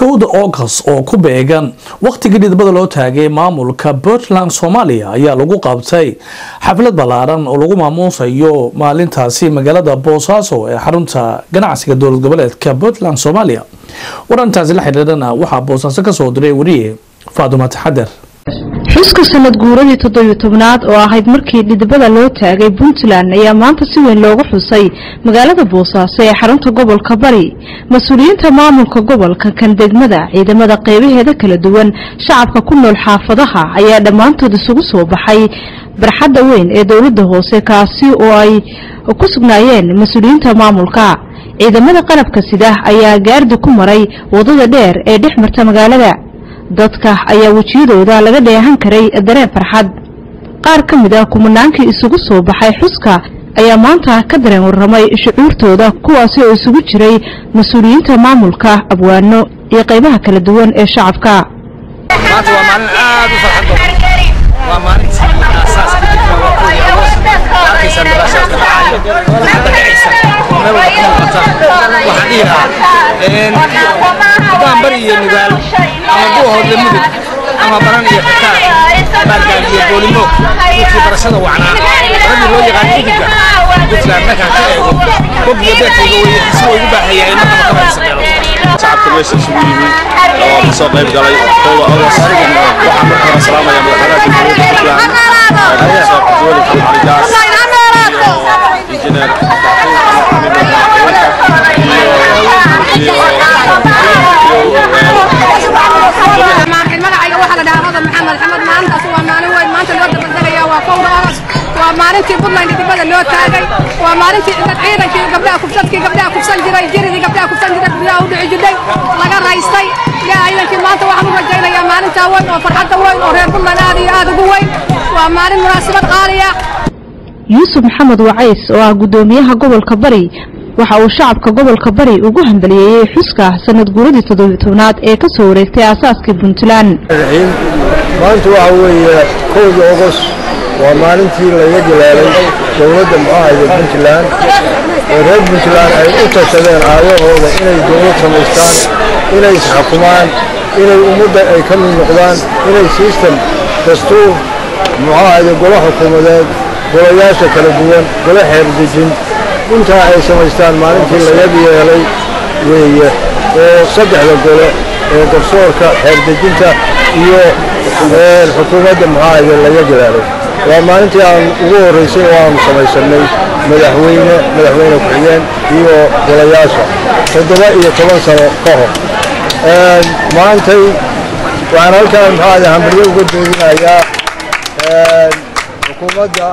kowda august oo ku beegan wakhtigii dhidbada loo taagay maamulka puntland soomaaliya ayaa lagu qabtay xaflad ballaaran oo lagu maamuusayo maalintaasi magaalada boosaaso ee xarunta ganacsiga dowlad goboleedka puntland soomaaliya warantaasi la xidhiidhana waxaa boosaaso kasoo diray wariye faaduma taxader xuska sanad guuradii toddobiyo tobnaad oo ahayd markii dhidibada loo taagay puntland ayaa maanta si weyn loogu xusay magaalada boosaaso ee xarunta gobolka bari mas-uuliyiinta maamulka gobolka kan degmada ciidamada qeybaheeda kala duwan shacabka ku nool xaafadaha ayaa dhammaantood isugu soo baxay barxadda weyn ee dowladda hoose kaasi oo ay ku sugnaayeen mas-uuliyiinta maamulka ciidamada qalabka sida ayaa gaardi ku maray wadada dheer ee dhex marta magaalada dadka ayaa wejiyadooda laga dheehan karay dareen farxad qaar ka mid ah kumanaankii isugu soo baxay xuska ayaa maanta ka dareen warramay shucuurtooda kuwaasi oo isugu jiray mas-uuliyiinta maamulka abwaano iyo qaybaha kala duwan ee shacabka maanta waa maalin aad u farxad badan waa maalintii aasaaska degmada waqooyi agoos halkaysaan daraasaadka dhacaya dadka dhacaysa meel walba ka muuqata waxaan dhihi lahaa haddaan bari iyo nugaal ama buuhoodle mudug ama baran iyo xataa baargaal iyo boolimo dadkii barashada wacnaa baradii loo yaqaan uduga puntland markaan ka eego bog iyo beerkayga wey si way ugu baahayaa in markaba kaba sameelo shacabka meesha isugu yimi oo ka soo qayb galay kooda agoos waxaan marka hore salaamaya madaxweynaha jamhuuriyadda puntland professor cabdiweli xamali gaas iyo injineer magacayga waxaa la dhahaa hodan maxamed xamed maalintaas waa maalin weyn maanta loo dabaldegaya waa kowda agost waa maalintii puntland dibada loo taagay waa maalintii ciidankii gabdhaha kufsadkii gabdhaha kufsan jiray jiridii gabdhaha kufsan jiray guryaha u dhici jirtay laga raystay yaa ciidankii maanta waxaan u rajaynayaa maalintaa weyn oo farxadda weyn oo reer puntland aad iyo aad ugu weyn waa maalin munaasabad qaaliya yuusuf maxamed wacays oo ah guddoomiyaha gobolka bari waxa uu shacabka gobolka bari ugu hambaliyeeyey xuska sanad guuradii toddobiyo tobnaad ee ka soo wareegtay aasaaskii puntland maanta waxa weeye kowda ogos waa maalintii laga gilaalay dowladda muxaahayda puntland oo reer puntland ay u tashadeen aayahooda inay dowlad samaystaan inay isxukumaan inay ummadda ay ka mid noqdaan inay sistem dastuur muxaahayda golo xukuumadeed golayaasha kala duwan golo xeer dejin intaa ay samaystaan maalintii laga yeelay weeye oo saddexda gole ee garsoorka xeerdejinta iyo xukuumadda muxaahayda laga gilaalay waa maalintii aan ugu horraysay oo aanu samaysannay madaxweyne madaxweyne ku-xigeen iyo golayaasha toddoba iyo toban sano ka hor maantay waxaan halkaan muxaahayda hambalyo uga doodinayaa xukuumadda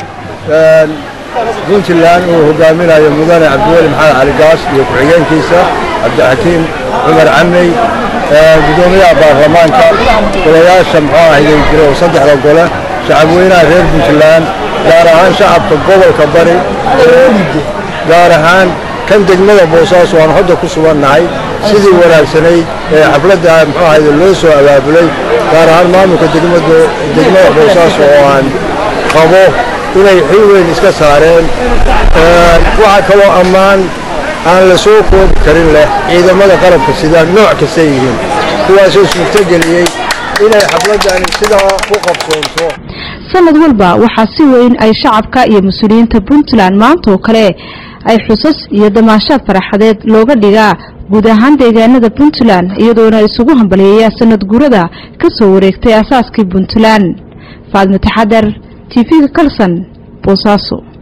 puntland uu hogaaminayo mudane cabdiweli maxamed cali gaas iyo ku-xigeenkiisa cabdixakiim cumar camey guddoomiyaha baarlamaanka golayaasha muxuu ahayday jira oo saddexda gole shacabweynaha reer puntland gaar ahaan shacabka gobolka bari gaar ahaan kan degmada boosaaso aan hadda ku sugannahay sidii wanaagsanayd ee xafladda muxuu ahayda loo soo abaabulay gaar ahaan maamulka degmada boosaaso oo aan qabo inay xil weyn iska saareen waxaa kaloo ammaan aan la soo koobi karin leh ciidamada qalabka sida nooc kastay yihiin kuwaasoo suurtogeliyey inay xafladdani sidaa ku qabsoonto sanad walba waxaa si weyn ay shacabka iyo mas-uuliyiinta puntland maantaoo kale ay xusas iyo damaashaad faraxadeed looga dhigaa guud ahaan deegaanada puntland iyadoona isugu hambaliyeeya sanad guurada ka soo wareegtay aasaaskii puntland faadmo taxadar tv-ga kalson boosaaso